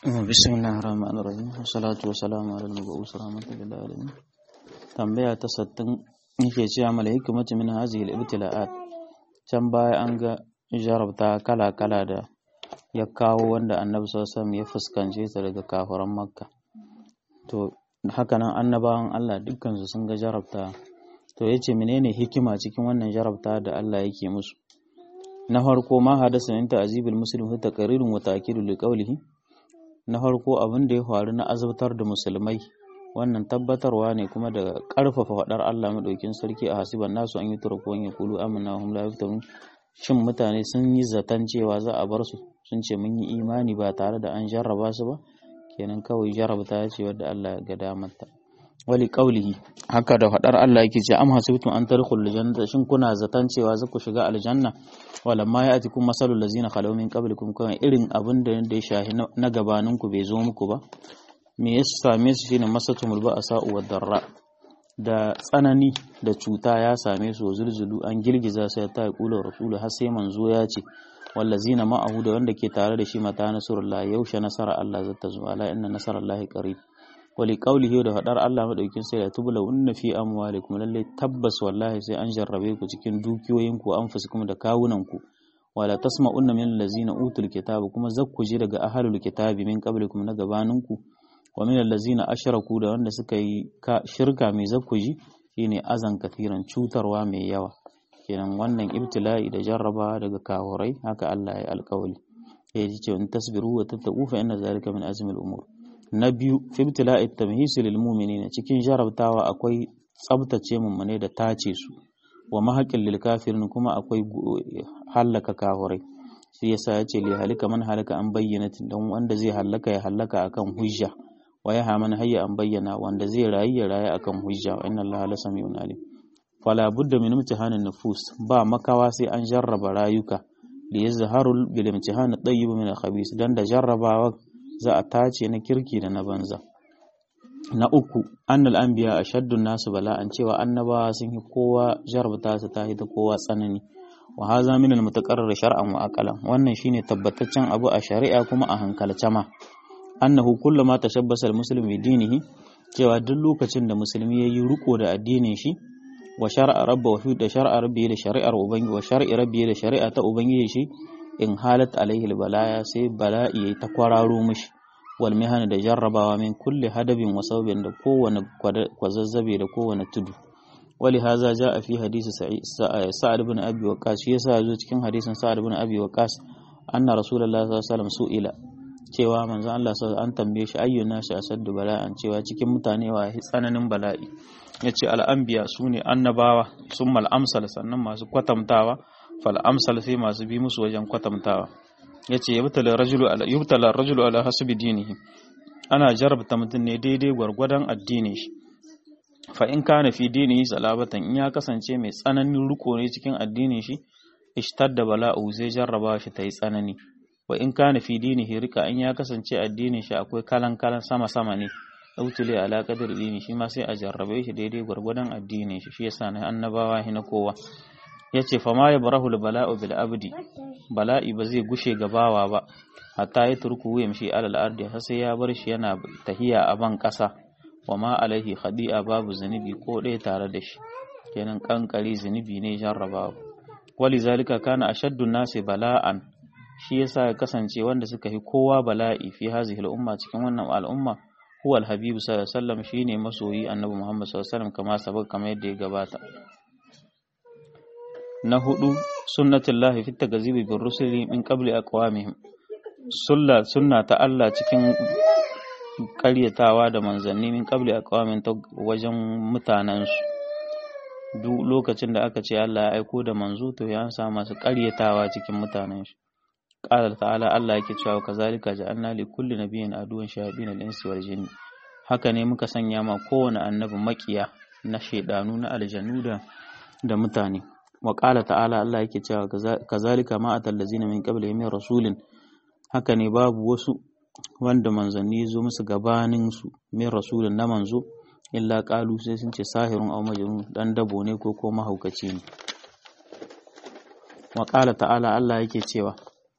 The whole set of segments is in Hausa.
بسم الله الرحمن الرحيم والصلاة والسلام على المبعوث رحمة للعالمين tambaya ta sattin yake cewa mala hikimatu min hazihi al-ibtila'at can baya an ga jarabta kala-kala da ya kawo wanda annabi sallallahu alaihi ya fuskance ta daga kafiran makka to haka nan annabawan Allah dukkan su sun ga jarabta to yace menene hikima cikin wannan jarabta da Allah yake musu na farko ma hadasa min ta'zibil muslim fi taqrirun wa ta'kidun liqawlihi na farko abin da ya faru na azabtar da musulmai wannan tabbatarwa ne kuma da ƙarfafa faɗar Allah maɗaukin sarki a hasiban nasu an yi turko ya kulu amina hum la yaftanun shin mutane sun yi zaton cewa za a bar su sun ce mun yi imani ba tare da an jarraba su ba kenan kawai jarrabta ya ce wadda Allah ya ga damarta wali qaulihi haka da faɗar Allah yake ce am hasibtum an tadkhulul jannata shin kuna zaton cewa za ku shiga aljanna walamma ya'tikum masalul ladzina khalaw min qablikum kan irin abin da ya shahi na gabaninku bai zo muku ba me ya same su shine masatumul ba'sa wa darra da tsanani da cuta ya same su zulzulu an girgiza sai ta kula rasulu har sai manzo ya ce wallazina ma'ahu da wanda ke tare da shi mata nasrullah yaushe nasara Allah zata zo ala inna nasarallahi qarib wali qawlihi da fadar Allah madaukin sai ya tubula unna fi amwalikum lalle tabbas wallahi sai an jarrabe ku cikin dukiyoyinku anfusikum da kawunanku wala tasma'unna min allazina utul kitaba kuma zakkuji daga ahlul kitabi min qablikum na gabaninku wa min allazina ashraku da wanda suka yi shirka mai zakkuji shine azan kathiran cutarwa mai yawa kenan wannan ibtila'i da jarraba daga kahurai haka Allah ya alƙawali ya ji cewa tasbiru wa tattaqu fa inna zalika min azmi al-umur na biyu fi ibtila'i tamhis lil mu'minin cikin jarabtawa akwai tsabtace mummune da tace su wa mahaƙin lil kafirin kuma akwai hallaka kahurai shi yasa ya ce li halika man halaka an bayyana dan wanda zai hallaka ya hallaka akan hujja wa ya haman hayya an bayyana wanda zai rayu ya rayu akan hujja wa inna allaha la sami'un alim fala budda min imtihanin nufus ba makawa sai an jarraba rayuka li yazharu bil imtihan at-tayyib min al-khabith dan da jarrabawa za a tace na kirki da na banza na uku annal anbiya ashaddu nasu bala'an cewa annabawa sun yi kowa jarrabta su ta da kowa tsanani wa haza min al-mutaqarrir shar'an wa aqalan wannan shine tabbataccen abu a shari'a kuma a hankalce ma annahu kullama tashabbasa al-muslimu bi dinihi cewa duk lokacin da musulmi yayi riko da addinin shi wa shar'a rabba wa da shar'a rabbi da shari'ar ubangi wa shar'i rabbi da shari'a ta ubangiji shi in halat alaihi balaya sai bala'i yayi ta kwararo mishi wal mihana da jarrabawa min kulli hadabin wa saubin da kowane kwazazzabe da kowane tudu wali haza jaa fi hadisi sa'ad ibn abi waqas shi yasa zo cikin hadisin sa'ad ibn abi waqas anna rasulullahi sallallahu alaihi wasallam su'ila cewa manzon Allah sallallahu an tambaye shi ayyuna shi asaddu bala'an cewa cikin mutane wa tsananin bala'i yace al'anbiya sune annabawa summal amsal sannan masu kwatamtawa fal amsal sai masu bi musu wajen kwatamtawa yace yubtala rajulu ala yubtala rajulu ala hasbi dinihi ana jarabta mutum ne daidai gwargwadon addinin shi fa in kana fi dinihi salabatan in ya kasance mai tsananin riko ne cikin addinin shi ishtadda bala'u zai jarraba shi ta yi tsanani wa in kana fi dinihi rika in ya kasance addinin shi akwai kalan kalan sama sama ne autule ala qadar dini shi ma sai a jarrabe shi daidai gwargwadon addinin shi shi yasa na annabawa na kowa yace fa ma yabrahu bala'u bil abdi bala'i ba zai gushe gabawa ba hatta ya turku yamshi alal ardi har sai ya bar shi yana tahiya a ban kasa wa ma alaihi khadi'a babu zunubi ko ɗaya tare da shi kenan kankari zunubi ne jarrabawa wali zalika kana ashaddu nasi bala'an shi yasa ya kasance wanda suka yi kowa bala'i fi hazihi al'umma cikin wannan al'umma huwa al-habibu sallallahu alaihi wasallam shine masoyi annabi Muhammad sallallahu alaihi wasallam kama sabak kamar yadda ya gabata na hudu sunnatullahi fi tagazibi bir rusuli min qabli aqwamihim sunna sunna ta Allah cikin karyatawa da manzanni min qabli aqwamin ta wajen mutanensu duk lokacin da aka ce Allah ya aiko da manzo to ya sa masu karyatawa cikin mutanen shi qala ta'ala Allah yake cewa kazalika ja'alna li kulli nabiyyin aduwan shayatin al-insi wal jinni haka ne muka sanya ma kowane annabi makiya na shedanu na aljannu da da mutane wa qala ta'ala Allah yake cewa kazalika ma atal ladzina min qablihim min rasulin haka ne babu wasu wanda manzanni zo musu gabanin su min rasulin na manzo illa qalu sai sun ce sahirun aw majnun dan dabo ne ko ko mahaukaci ne wa qala ta'ala Allah yake cewa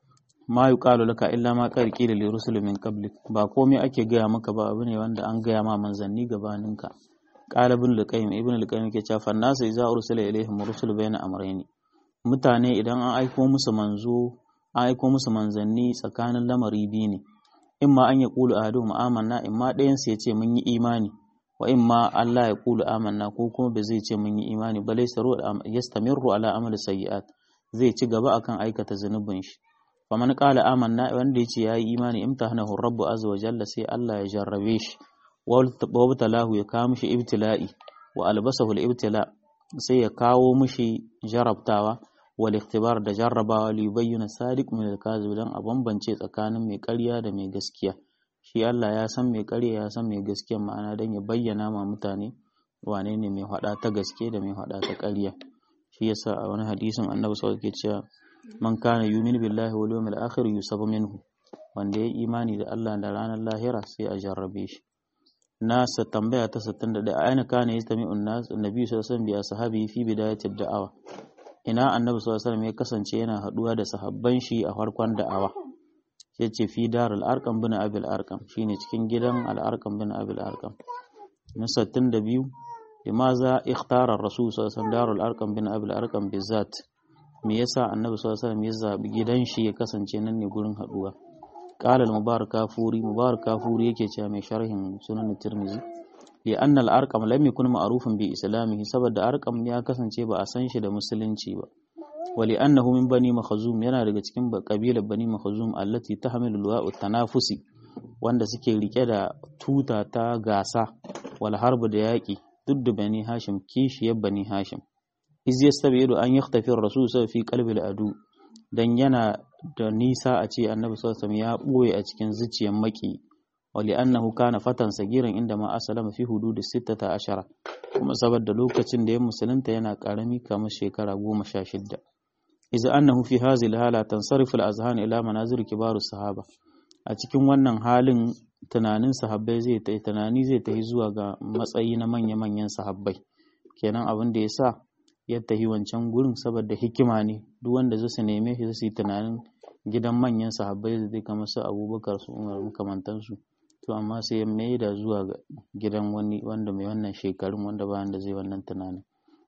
ma yuqalu laka illa ma qad qila li rusul min qablik ba komai ake gaya maka ba abu ne wanda an gaya ma manzanni gabaninka qala ibn al-qayyim ibn al-qayyim ke cewa fannasu idza ursila ilaihim rusul bayna amrayni mutane idan an aiko musu manzo an aiko musu manzanni tsakanin lamari biyu ne imma an ya qulu ahaduhum amanna imma ɗayan su ya ce mun yi imani wa imma Allah ya qulu amanna ko kuma ba zai ce mun yi imani ba laysa yastamirru ala amali sayyi'at zai ci gaba akan aikata zunubin shi faman qala amanna wanda yace yayi imani imtahanahu rabbu azza wa jalla sai Allah ya jarrabe shi wa wabtalahu ya kawo mishi ibtila'i wa albasahu al-ibtila sai ya kawo mishi jarabtawa wal ikhtibar da jarrabawa li yubayyana sadiq min al-kazib dan a bambance tsakanin mai ƙarya da mai gaskiya shi Allah ya san mai ƙarya ya san mai gaskiya ma'ana dan ya bayyana ma mutane wane ne mai hada ta gaske da mai hada ta ƙarya shi yasa a wani hadisin annabi sallallahu alaihi wasallam cewa man kana yu'minu billahi wal yawmil akhir yusabu minhu wanda ya imani da Allah da ranar lahira sai a jarrabe shi nasa tambaya ta 61 aina kana yastami'un nas annabi sallallahu alaihi wasallam bi ashabi fi bidayatid da'awa ina annabi sallallahu alaihi wasallam ya kasance yana haduwa da sahabban shi a farkon da'awa sai ce fi darul arqam bin abil arqam shine cikin gidan al arqam bin abil arqam na 62 limaza ikhtara ar-rasul sallallahu alaihi wasallam darul arqam bin abil arqam bizat me yasa annabi sallallahu alaihi wasallam ya zabi gidan shi ya kasance nan ne gurin haduwa قال المبارك كافوري مبارك كافوري yake cewa mai sharhin sunan Tirmidhi li anna al-arqam lam yakun ma'rufan bi islamihi saboda arqam ya kasance ba a san shi da musulunci ba wali annahu min bani makhzum yana daga cikin kabilar bani makhzum allati tahmilu luwa'u tanafusi wanda suke rike da tuta ta gasa wal harbu da yaki duk da bani hashim kishiyar bani hashim iz yastabidu an yakhtafi ar-rasul fi qalbi al-adu dan yana da nisa a ce annabi sallallahu ya ɓoye a cikin zuciyar maki wali annahu kana fatan sagiran inda ma asalama fi hududi sittata ashara kuma saboda lokacin da ya musulunta yana karami kamar shekara goma sha shidda iza annahu fi hazil hala tansarifu al-azhan ila manazir kibaru sahaba a cikin wannan halin tunanin sahabbai zai ta tunani zai tafi zuwa ga matsayi na manya-manyan sahabbai kenan abin da ya sa ya tafi wancan gurin saboda hikima ne duk wanda zai su neme shi su yi tunanin gidan manyan sahabbai da zai kama su abubakar su umar makamantansu to amma sai ya mai da zuwa ga gidan wani wanda mai wannan shekarun wanda ba wanda zai wannan tunanin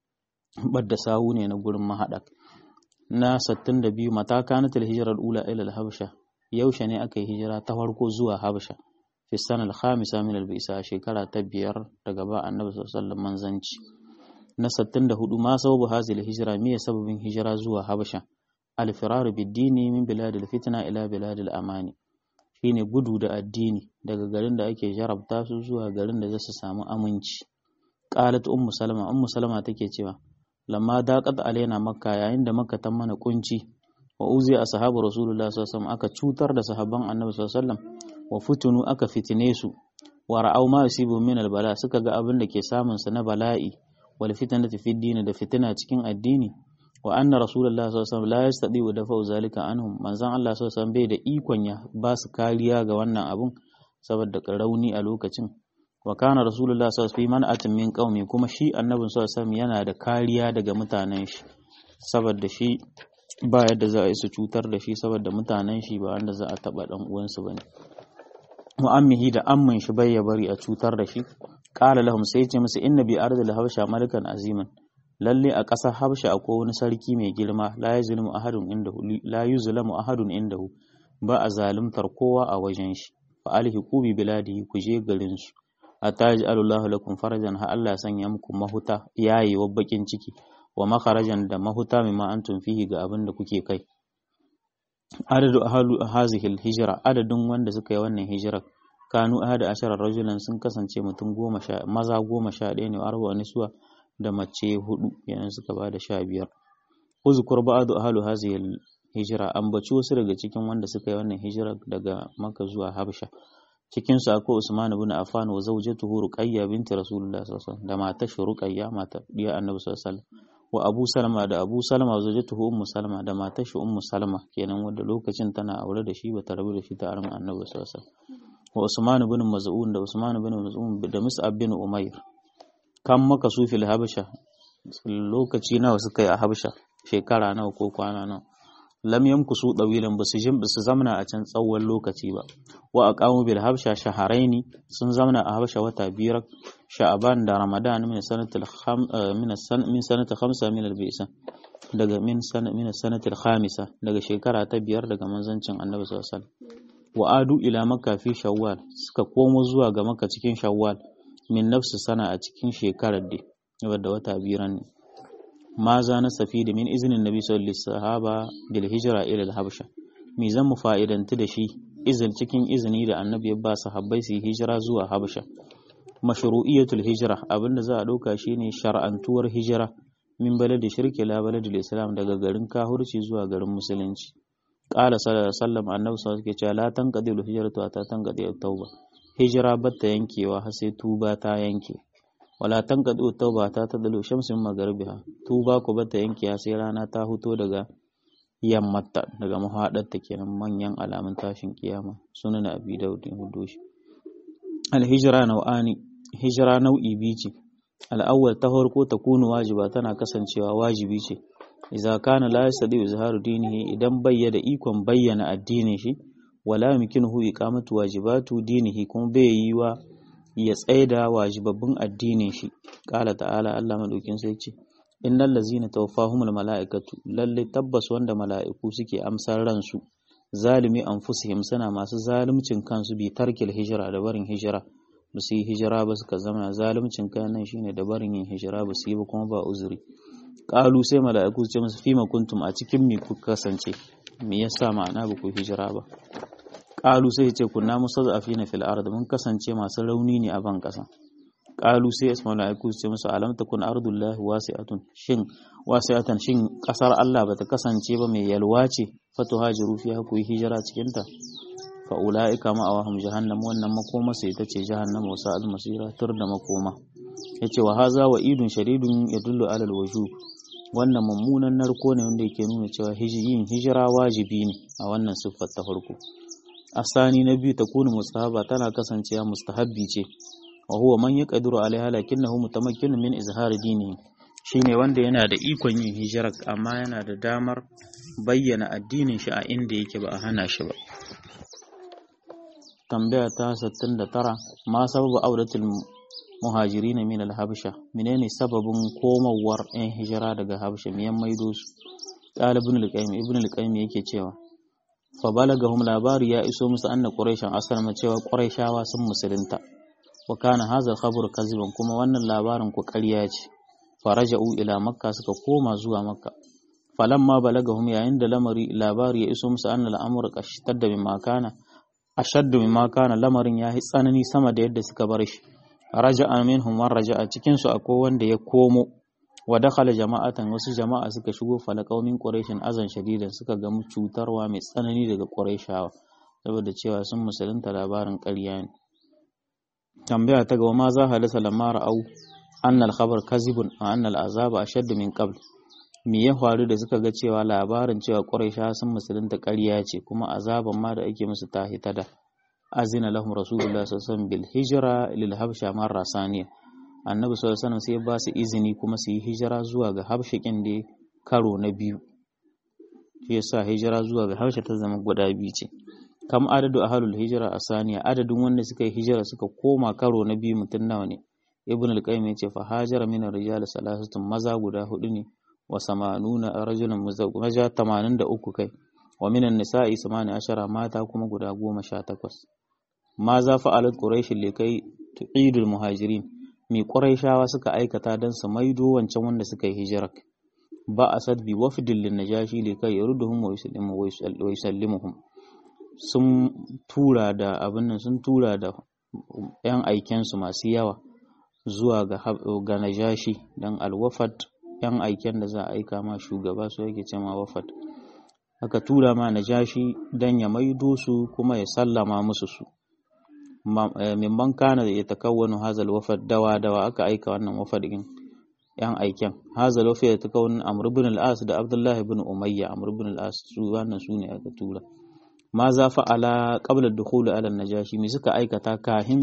badda sahu ne na gurin mahaɗak na 62 mata kanatul hijirar ula ila al-habsha yaushe ne aka yi hijira ta farko zuwa habsha fi sanar khamisa min al-bisa shekara ta biyar daga ba annabi sallallahu alaihi wasallam manzanci na 64 ma sababu hazil hijira me sababin hijira zuwa habasha al-firar bid-dini min biladil fitna ila biladil amani shine gudu da addini daga garin da ake jarabta su zuwa garin da zasu samu aminci qalat ummu salama ummu salama take cewa lamma daqat alaina makka yayin da makka ta mana kunci wa uzi ashabu rasulullah sallallahu alaihi wasallam aka cutar da sahabban annabi sallallahu alaihi wasallam wa futunu aka fitine su wa ra'aw ma yusibu min al-bala suka ga abin da ke samun su na bala'i wal fitnati fi dini da fitina cikin addini wa anna rasulullah sallallahu alaihi wasallam la yastadi wa dafa zalika anhum manzon Allah sallallahu alaihi wasallam bai da ikon ya ba su kariya ga wannan abun saboda rauni a lokacin wa kana rasulullah sallallahu alaihi wasallam man'atin min qaumi kuma shi annabin sallallahu alaihi wasallam yana da kariya daga mutanen shi saboda shi ba yadda za a yi su cutar da shi saboda mutanen shi ba wanda za a taba dan uwansu bane mu'ammihi da amman shi bai ya bari a cutar da shi qala lahum sai ce musu inna bi ardil habsha malikan aziman lalle a ƙasar habsha akwai wani sarki mai girma la yuzlimu ahadun indahu la yuzlamu ahadun indahu ba a zalimtar kowa a wajen shi fa alhiqu bi biladihi ku je garin su ataji Allahu lakum farajan ha Allah sanya muku mahuta yayi wa bakin ciki wa makarajan da mahuta mimma antum fihi ga abin da kuke kai adadu ahalu hazihi hijra adadin wanda suka yi wannan hijirar kanu ahada ashara rajulan sun kasance mutum goma sha maza goma sha ɗaya ne arba nisuwa da mace hudu yayin suka ba da sha biyar uzkur ba'du ahlu hazihi hijra ambaci wasu daga cikin wanda suka yi wannan hijira daga Makka zuwa Habsha cikin su akwai Usman ibn Affan wa zawjatuhu Ruqayya binti Rasulullah sallallahu alaihi wasallam da matar shi Ruqayya matar diya Annabi sallallahu alaihi wasallam wa Abu Salama da Abu Salama wa zawjatuhu Ummu Salama da matar shi Ummu Salama kenan wanda lokacin tana aure da shi ba ta rabu da shi ta arma Annabi sallallahu alaihi wasallam wa Usman ibn Maz'un da Usman ibn Maz'un da Mus'ab bin Umair kan maka su fil Habsha lokaci nawa suka yi a Habsha shekara nawa ko kwana nawa lam yamkusu dawilan basu jin basu zamna a can tsawon lokaci ba wa aqamu bil habsha shaharaini sun zamna a habsha wata biyar sha'aban da ramadan min sanatil kham min san min sanati khamsa min al bisa daga min sana min sanatil khamisa daga shekara ta biyar daga manzancin annabi sallallahu alaihi wasallam wa adu ila makka fi shawwal suka komo zuwa ga makka cikin shawwal min nafsi sana a cikin shekarar da wadda wata biran ne ma za na safi da min izinin nabi sallallahu alaihi sahaba bil hijra ila al habsha mi zan mu fa'idantu da shi izin cikin izini da annabi ya ba sahabbai su yi hijira zuwa habsha mashru'iyatul hijra abinda za a dauka shine shar'antuwar hijira min baladi shirki la baladil islam daga garin kahurci zuwa garin musulunci qala sallallahu alaihi wasallam annabi sallallahu alaihi wasallam la tanqadi al hijratu ta tanqadi at tauba hijira batta yankewa har sai tuba ta yanke wala tanqadu tauba ta tadalu shamsin magharibiha tuba ko bata yanke sai rana ta huto daga yammata daga mahadarta kenan manyan alamun tashin kiyama sunan abi daud hudoshi al hijra nau'ani hijra nau'i biyu ce al awwal ta farko ta kunu wajiba tana kasancewa wajibi ce idza kana la yasdi izharu dinihi idan bayyana ikon bayyana addinin shi wala yumkinuhu iqamatu wajibatu dinihi kuma bai yi wa ya tsaida wajibabbin addinin shi ƙala ta'ala Allah madaukin sai ce innal ladzina tawaffahumul mala'ikatu lalle tabbas wanda mala'iku suke amsar ransu zalimi anfusihim suna masu zalimcin kansu bi tarkil hijira da barin hijira ba su yi hijira ba suka zama zalimcin kai nan shine da barin yin hijira ba su yi ba kuma ba uzuri ƙalu sai mala'iku su ce musu fima kuntum a cikin me ku kasance me yasa ma'ana ba ku hijira ba ƙalu sai ce kunna mustazafina fil ard mun kasance masu rauni ne a ban ƙasa ƙalu sai ismail aiku ce musu alam takun ardullahi wasi'atun shin wasi'atan shin ƙasar Allah bata kasance ba mai yalwa ce fatu hajiru fiha ku yi hijira cikin ta fa ulaika ma awahum jahannam wannan makoma sai ita ce jahannam wa sa'al masira tur da makoma yace wa haza wa idun shadidun yadullu ala alwujub wannan mummunan narko ne wanda yake nuna cewa yin hijira wajibi ne a wannan siffar ta farko asani na biyu takunu mustahaba tana kasancewa mustahabbi ce wa huwa man yaqdiru alaiha lakinnahu mutamakkinun min izhar dinihi shine wanda yana da ikon yin hijira amma yana da damar bayyana addinin shi a inda yake ba a hana shi ba tambaya ta 69 ma sababu audatul muhajirin min al-habsha menene sababin komawar yan hijira daga habsha miyan maido su ɗalibin al-qayyim ibn al-qayyim yake cewa fa balagahum labari ya iso musu anna quraishan asalma cewa quraishawa sun musulunta wa kana hadha khabar kaziban kuma wannan labarin ku ƙarya ce faraja'u ila makka suka koma zuwa makka falamma balagahum yayin da lamari labari ya iso musu anna al'amur qashtadda mimma kana ashaddu mimma kana lamarin ya yi tsanani sama da yadda suka bar shi raja'a minhum man raja'a cikin su akwai wanda ya komo wa dakhala jama'atan wasu jama'a suka shigo falaqaw min quraishin azan shadidan suka ga cutarwa mai tsanani daga quraishawa saboda cewa sun musulunta labarin ƙarya ne tambaya ta gaba ma za halisa lamma ra'au anna al-khabar kazibun wa anna al-azaba ashaddu min qabl me ya faru da suka ga cewa labarin cewa quraishawa sun musulunta ƙarya ce kuma azaban ma da ake musu ta hitada azina lahum rasulullah sallallahu alaihi wasallam bil hijra lil habsha marra saniya annabi sallallahu alaihi wasallam sai ba su izini kuma su yi hijira zuwa ga habshikin da karo na biyu shi yasa hijira zuwa ga habsha ta zama guda biyu ce kam adadu ahlul hijra a saniya adadin wanda suka yi hijira suka koma karo na biyu mutum nawa ne ibn al-qayyim yace fa hajara min ar-rijal salasatun maza guda hudu ne wa samanuna rajulan maza 83 kai wa min an-nisa'i 18 mata kuma guda 18 ma za fa'alat quraish likai tu'idul muhajirin mi quraishawa suka aikata dan su maido wancan wanda suka yi hijira ba asad bi wafdil lin najashi likai yaruduhum wa yusallimu wa yusallimuhum sun tura da abin nan sun tura da yan aikensu masu yawa zuwa ga ga najashi dan alwafat yan aiken da za a aika ma shugaba su yake ce ma wafat aka tura ma najashi dan ya maido su kuma ya sallama musu su mimman kana da ya takawwanu hazal wafat dawa dawa aka aika wannan wafat din yan aiken hazal wafat ya takawwanu amr ibn al-as da abdullah ibn umayya amr ibn al-as su wannan su ne aka tura ma za fa'ala qabla dukhul ala najashi me suka aikata kahin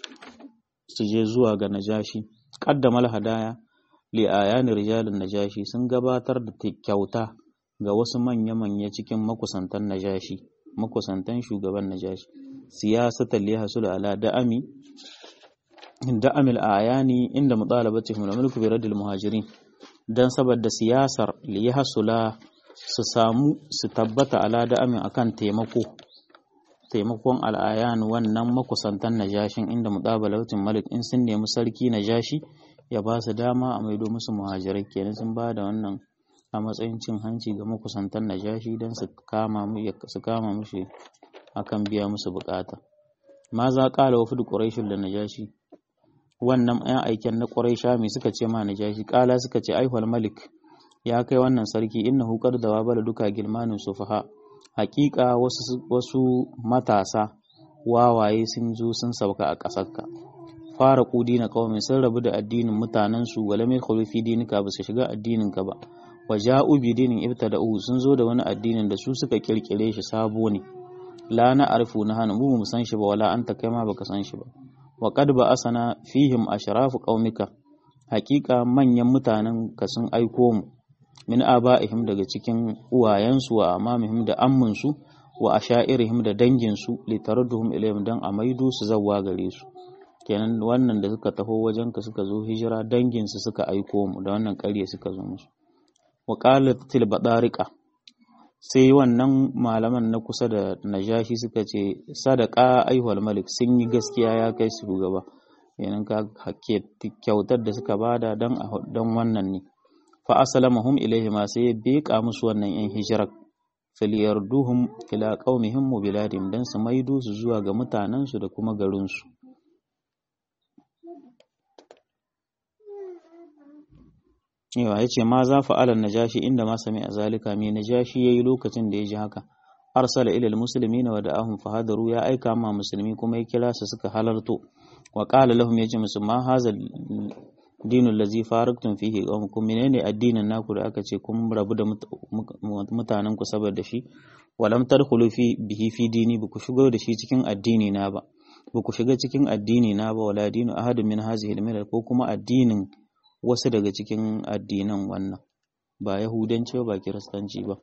su je zuwa ga najashi qaddama al-hadaya li ayani rijalin najashi sun gabatar da kyauta ga wasu manya-manya cikin makusantan najashi makusantan shugaban najashi siyasatan li hasul ala da'ami da'amil ayani inda mutalabatihim al-mulku bi radil muhajirin dan saboda siyasar li hasula su samu su tabbata ala da'amin akan taimako taimakon al'ayan wannan makusantan najashin inda mutabalatin malik in sun nemi sarki najashi ya ba su dama a maido musu muhajirai kenan sun ba da wannan a matsayin cin hanci ga makusantan najashi don su kama su kama mushi akan biya musu bukata ma za kala wa fudu quraishul da najashi wannan ɗan aiken na quraisha me suka ce ma najashi kala suka ce aihwal malik ya kai wannan sarki innahu qad dawabala duka gilmanin sufaha hakika wasu wasu matasa wawaye sun zo sun sauka a ƙasarka fara kudi na kawai sun rabu da addinin mutanensu wala mai khulufi dinika ba su shiga addininka ba wa ja'u bi dinin ibtada'u sun zo da wani addinin da su suka kirkire shi sabo ne la na arifu na hana mu mu san shi ba wala anta kai ma baka san shi ba wa qad ba asana fihim ashrafu qaumika hakika manyan mutanen ka sun aiko mu min aba'ihim daga cikin uwayensu wa amamihim da amminsu wa asha'irihim da danginsu litaradduhum ilayhim dan a maido su zawwa gare su kenan wannan da suka taho wajen ka suka zo hijira danginsu suka aiko mu da wannan ƙarya suka zo musu wa qalatil badariqa sai wannan malaman na kusa da najashi suka ce sadaka aihwal malik sun yi gaskiya ya kai su gaba kenan ka kyautar da suka bada dan dan wannan ne fa aslamahum ilayhi ma sai ya beka musu wannan yan hijirar filiyarduhum ila qaumihim wa biladihim dan su maido su zuwa ga mutanensu da kuma garinsu yawa ya ce ma za fa'alar najashi inda ma sami a zalika mai najashi ya yi lokacin da ya ji haka arsala ilal musulmi na wada ahun fahadaru ya aika ma musulmi kuma ya kira su suka halarto wa ƙala lahum ya ce musu ma haza dinul lazi faraktun fihi qawmukum menene addinin naku da aka ce kun rabu da mutanen ku saboda shi walam tadkhulu fi bihi fi dini ba ku shigo da shi cikin addini na ba ba ku shiga cikin addini na ba wala dinu ahadun min hazihi al ko kuma addinin wasu daga cikin addinan wannan ba yahudanci ba kiristanci ba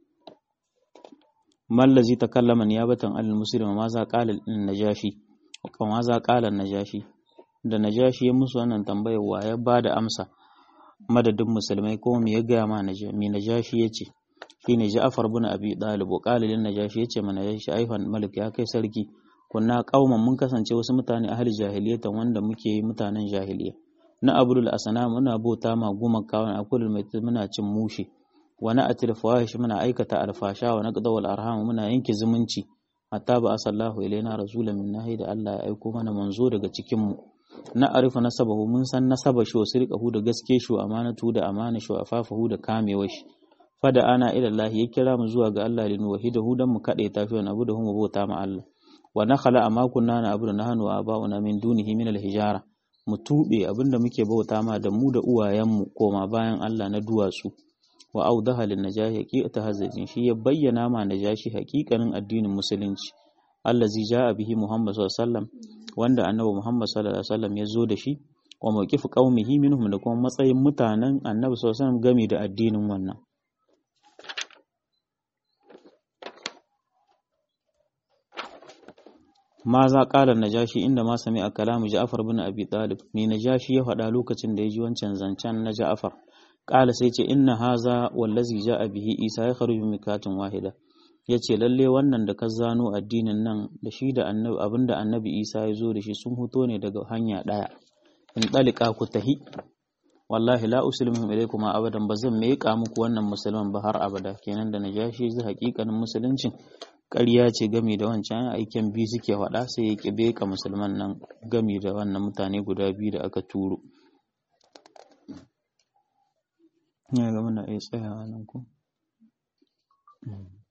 mallazi takallama niyabatan al muslim ma za qala najashi ma za qala najashi da najashi ya musu wannan tambayar wa ya bada amsa madadin musulmai ko me ya ga ma me najashi yace shine Ja'far bin Abi Talib wa qala lin najashi yace mana najashi aifan malik ya kai sarki kunna qauman mun kasance wasu mutane ahli jahiliyatan wanda muke mutanen jahiliya na abdul asana muna bauta ma gumaka wa akulul mai muna cin mushi wa na atil fawahish muna aikata alfasha wa naqda wal arham muna yanke zumunci hatta ba asallahu ilaina rasulan min nahi da Allah ya aiko mana manzo daga cikin mu na arifa nasabahu mun san nasaba shi wa sirqahu da gaske shi amanatu da amana shi afafahu da kamewa shi fada ana ila Allah ya kira mu zuwa ga Allah linu wahidahu dan mu kade tafi wani abu da mu bauta ma Allah wa nakhala amma kunna na abu na hanu aba'una min dunihi min al-hijara mu tuɓe abinda muke bauta ma da mu da uwayenmu koma bayan Allah na duwatsu wa audaha lin najahi haqiqata hazajin shi ya bayyana ma najashi haƙiƙanin addinin musulunci allazi jaa bihi Muhammad sallallahu alaihi wasallam wanda annabi Muhammad sallallahu alaihi wasallam ya zo da shi wa mawqifu qaumihi minhum da kuma matsayin mutanen annabi sallallahu alaihi wasallam game da addinin wannan ma za ƙalar najashi inda ma sami a kalamu ja'afar bin abi talib me najashi ya faɗa lokacin da ya ji wancan zancen na ja'afar ƙala sai ce inna haza wallazi ja'a bihi isa ya kharuju mikatin wahida ya ce lalle wannan da ka zano addinin nan da shi da annabi abinda annabi isa ya zo da shi sun fito ne daga hanya ɗaya in ɗalika ku tahi wallahi la uslimuhum ilaykum abadan ba zan meƙa muku wannan musulman ba har abada kenan da najashi zai haƙiƙanin musuluncin ƙarya ce gami da wancan aikin biyu suke faɗa sai ya ƙibe ka musulman nan gami da wannan mutane guda biyu da aka turo ya ga muna iya tsayawa nan ko